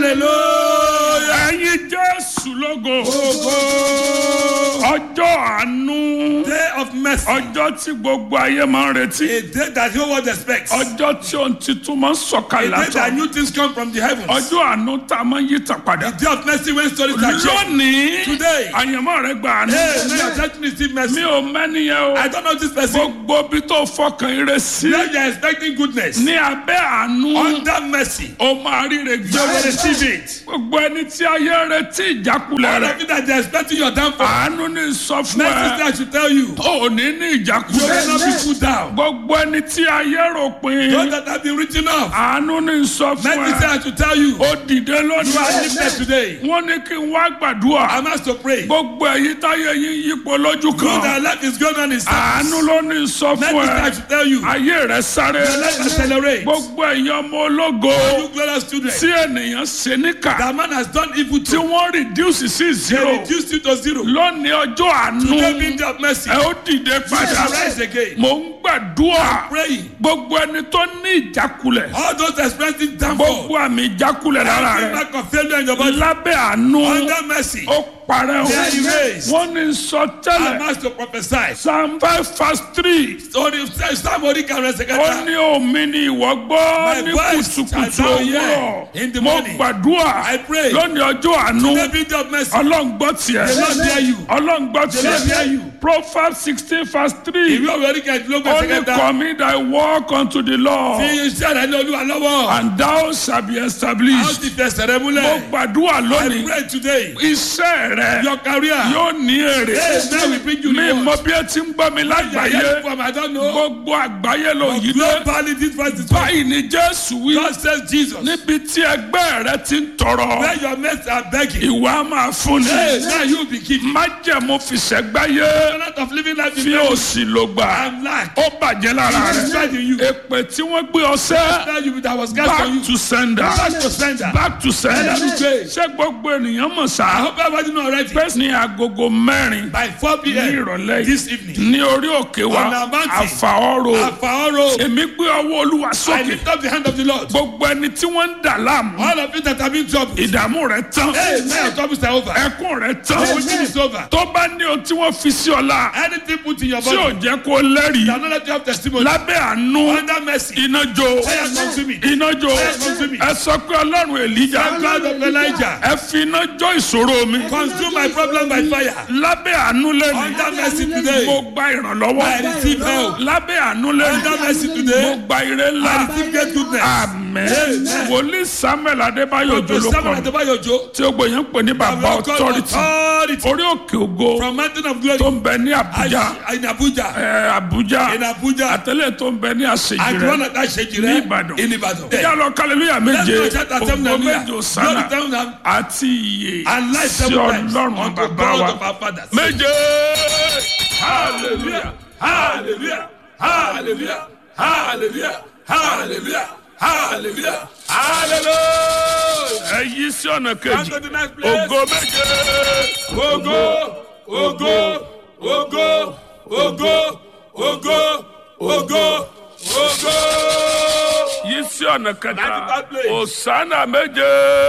hallelujah. ẹ̀yin jésù lógo Ògo. ọjọ́ àánú Day of mercy. ọjọ́ tí gbogbo ayé máa ń retí A day that the whole world expects. A ọjọ́ tí ohun titun máa ń sọ̀kalẹ̀ day that látọ̀ new things come from the heavens. ọjọ́ àánú tá a máa ń yí tàn padà A day of mercy when stories are changed. lónìí Today. àyànmọ́ rẹ gbà àánú Hey, may your church receive mercy. mi ò mẹ́niyẹn o I don't know this person. gbogbo bí tó fọkàn ire sí Now you are expecting goodness. ní abẹ́ àánú Under mercy. ó máa ríre You will gbé receive it. gbogbo ẹni tí ayé retí ìjákulẹ̀ All rẹ̀ of you that they are expecting your downfall. àánú ní sọ fún Mercy ẹ that should tell you. ò ní ní You will ìjákulẹ̀ not be put down. gbogbo ẹni tí ayé rò pin Those that have been written off. àánú ní sọ fún Mercy ẹ that should tell you. ó dìde You are lónìí lifted today. wọ́n ní kí n wá gbàdúrà I'm asked to pray. gbogbo èyí táyé yín yípo lójú Know kan that life is going on in àánú service. ló ní sọ fún Mercy ẹ that should tell you. ayé rẹ sáré Your life accelerates. gbogbo èèyàn ọmọ ológo You glorious children. tí ènìyàn ṣe níkà That man has done evil tí to. wọ́n reduce sí They zero reduced you to zero. lónìí ọjọ́ àánú Today being day of mercy. ẹ ó dìde padà Rise again. mò ń gbàdúrà Praying. gbogbo ẹni tó ní ìjákulẹ̀ All those experiencing downfall. gbogbo àmì ìjákulẹ̀ lára Every rẹ̀ mark of failure in your body. lábẹ́ àánú Under mercy. ó parẹ́ o They are erased. wọ́n ní sọ I'm tẹ́lẹ̀ asked to prophesy. psalm five verse three So the somebody can rest ó again. ní omi ni ìwọ gbọ́ My ní voice kùtùkùtù shall thou hear òwúrọ̀ in the mo morning. gbàdúrà I pray. lónìí ọjọ́ àánú Today being day of mercy. ọlọ́run gbọ́ tiẹ̀ The Lord hear you. ọlọ́run gbọ́ The Lord hear tiẹ̀ you. proverbs sixteen verse three Ìwé òwe orí kẹ̀dínlógún ó ẹsẹ̀ ní kẹta. commit thy work unto the Lord Fi iṣẹ́ rẹ̀ ní olúwa lọ́wọ́. and thou shall be A ó established ti fẹsẹ̀ rẹ mo múlẹ̀. gbàdúrà I lónìí pray today. iṣẹ́ rẹ Your career. yóò ní èrè Yes, now we bring you mi reward. mọ bí ẹ ti ń gbọ́ mi Yeah, lágbàáyé yeah, from I don't know. gbogbo àgbáyé ló yí dé Globally, this verse is right. báyìí ni jésù wí God says Jesus. níbi tí ẹgbẹ́ rẹ ti ń tọrọ Where your mates are begging. ìwà máa fún Hey, ni now you be giving. májẹ̀mú fìṣẹ́gbáyé A lot of living life in fi faith òsì ló gbà and lack. ó bàjẹ́ lára It is rẹ right in you. èpè tí wọ́n gbé ọsẹ́ Now you that was cast on you. back to sender Back to sender. back to sender Ẹlẹ́nu gbé. ṣé gbogbo ènìyàn mọ̀ I sá hope everybody know already. pé ní agogo mẹ́rin By 4 ní p.m. ìrọ̀lẹ́ this yìí evening. ní orí òkè wa On our mountain. àfàọ́rò Àfàọ́rò. èmi gbé ọwọ́ olúwa I sókè lift up the hand of the Lord. gbogbo ẹni tí wọ́n ń dà láàmú All of you that have been troubled. ìdààmú rẹ tán Hey, now your troubles are over. ẹkún rẹ The tán waiting is over. tó bá ní o tí wọ́n fi sí ọ̀la Anything put in your tí ò body. jẹ́ kó lẹ́rìí That not let you have testimony. lábẹ́ àánú Under mercy. iná jó Fire consume it. iná jó Fire consume it. ẹ sọ pé ọlọ́run èlíjà The God of Elijah. ẹ fi iná jó ìṣòro mi Consume my problem by fire. lábẹ́ àánú lẹ́nu Under mercy today. mo gba ìrànlọ́wọ́ I receive help. lábẹ́ àánú lẹ́nu Under mercy mo today. gba ire ńlá I receive great goodness. àmín Amen. wòlíì samuel adébáyọ̀ Dr. òjòló Samuel kan Adebayo Ojo. tí ó gbòyàn pè ní bàbá authority Authority. orí òkè ògo From Mountain of Glory. tó ń bẹ ní àbújá Ash- In Abuja. ẹ, àbújá In Abuja. àtẹlẹ tó ń bẹ ní àṣejì And one rẹ of that shake ní ìbàdàn In Ibadan. ìyá lọ kálẹ̀lúyà Let's méje go shout at them ògo hallelujah. méje òsánà Glory to them àti iye And life sí seven times. ọlọ́run Unto bàbá God wa of our fathers. méje Hallelujah. Hallelujah. Hallelujah. Hallelujah. Hallelujah. Hallelujah. Hallelujah. ẹ yí sí ọ̀nà Come kejì to the next place. ògo méje Ogo, ogo, ogo, ogo, ogo, ogo, ogo. yí sí ọ̀nà Back to kẹta that place. òsánà méje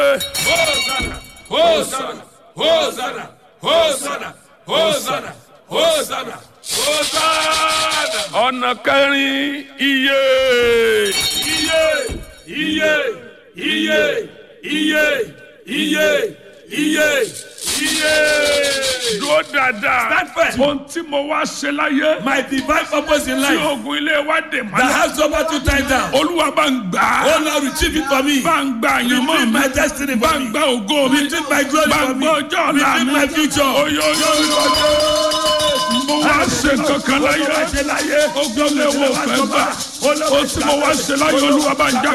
Hosanna, Hosanna, Hosanna, Hosanna, Hosanna, Hosanna, Hosanna. ọ̀nà kẹrin iye Iye, iye, iye, iye, iye, iye, iye. dúró dáadáa Stand firm. ohun tí mo wá ṣe láyé My divine purpose in tí life ogun ilé wa dè that mọ́lẹ̀ has over two times down. olúwa bá ń gbà á Oh Lord, retrieve it for me. bá ń gba àyànmọ́ Retrieve mi my destiny bá for ń me. gba ògo mi Retrieve my glory bá ń for me. gba ọjọ́ ọ̀la Retrieve mi my future. oyoyoyo mo wá ṣe kankan láyé ogun ilé wo fẹ́ gbà ó tí mo wá ṣe láyé olúwa bá ń já